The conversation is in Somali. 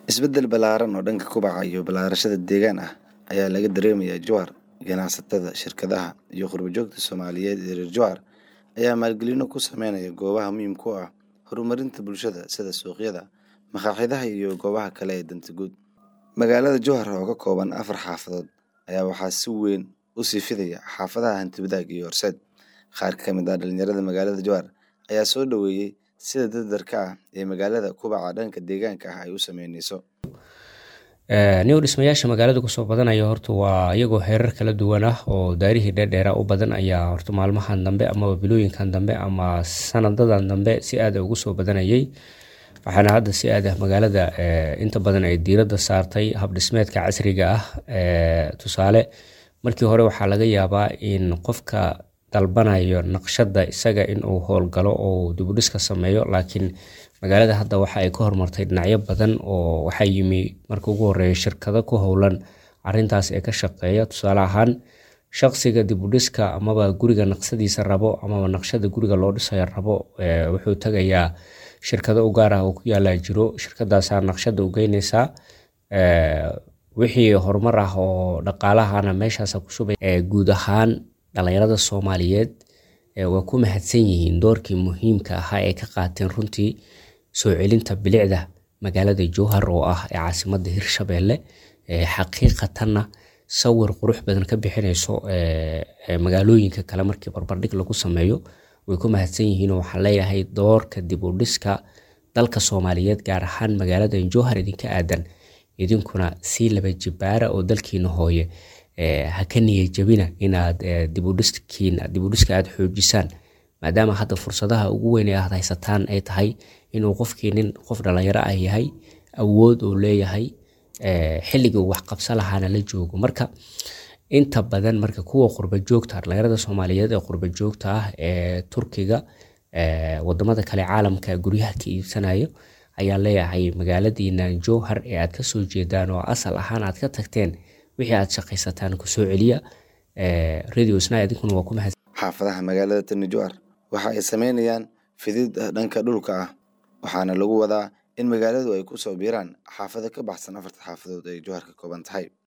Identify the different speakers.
Speaker 1: Isbeddel ballaaran oo dhanka kobaca iyo balaadhashada deegaan ah ayaa laga dareemayaa Jowhar. Ganacsatada, shirkadaha, iyo qurbo-joogta Soomaaliyeed ee reer Jowhar ayaa maalgelino ku sameynaya goobaha muhiimka u ah horumarinta bulshada sida suuqyada, maqaaxiyaha iyo goobaha kale ee danta guud. Magaalada Jowhar oo ka kooban afar xaafadood ayaa waxaa si weyn u sii fidaya xaafadaha Hanti-wadaag iyo Horseed. Qaar ka mid ah dhalinyarada magaalada Jowhar ayaa soo dhoweeyay sida dardar-ka ah ee magaalada kobaca dhanka deegaanka ah ay u saameyneyso.
Speaker 2: New dhismayaasha magaalada kusoo badanaya horta waa iyagoo heerar kala duwan ah oo daarihii dheerdheeraa u badan ayaa horta maalmahan dambe amaba bilooyinkan dambe ama sanadadan dambe si aad ugu soo badanayay waxaana hadda si aad ah magaalada inta badan ay diiradda saartay habdhismeedka casriga ah tusaale markii hore waxaa laga yaabaa in qofka dalbanayo naqshadda isaga inuu howlgalo oo dibudhiska sameeyo laakiin magaalada hadda waxa ay ka horumartay dhinacyo badan oo waxaa yimi marka ugu horeeya shirkado ku howlan arintaas ee ka shaqeeya tusaale ahaan shaqsiga dibudhiska amaba guriga naqsadiisa rabo amaba naqshada guriga loo dhisayo rabo wuxuu tagayaa shirkado u gaar ah oo ku yaala jiro shirkadaasaa naqshada u geyneysaa wixii horumar ah oo dhaqaalahana meeshaasa ku shubay guud ahaan dhalinyarada soomaaliyeed waa ku mahadsan yihiin doorkii muhiimka ahaa ee ka qaateen runtii soo celinta bilicda magaalada jowhar oo ah ee caasimada hirshabelle xaqiiqatanna sawir qurux badan ka bixineyso magaalooyinka kale markii barbardhig lagu sameeyo way ku mahadsan yihiin oo waxaan leeyahay doorka dib u dhiska dalka soomaaliyeed gaar ahaan magaalada jowhar idinka aadan idinkuna sii laba jibaara oo dalkiina hooye ha ka niya jabina inaad dibudhiska aad xoojisaan maadaama hadda fursadaha ugu weyn ee aad haysataan ay tahay inuu qofkii nin qof dhalinyaro ah yahay awood uu leeyahay xilligii uu waxqabsan lahaana la joogo marka inta badan marka kuwa qurba joogta dhalinyarada soomaaliyeed ee qurba joogta ah ee turkiga wadamada kale caalamka guryaha ka iibsanayo ayaa leeyahay magaaladiina jowhar ee aad kasoo jeedaan oo asal ahaan aad ka tagteen wixii aad shaqaysataan kusoo celiya radio sna idinkuna waa ku mahadsan
Speaker 1: xaafadaha magaalada tani jowhar waxa ay sameynayaan fidid dhanka dhulka ah waxaana lagu wadaa in magaaladu ay ku soo biiraan xaafado ka baxsan afarta xaafadood ay jowhar ka kooban tahay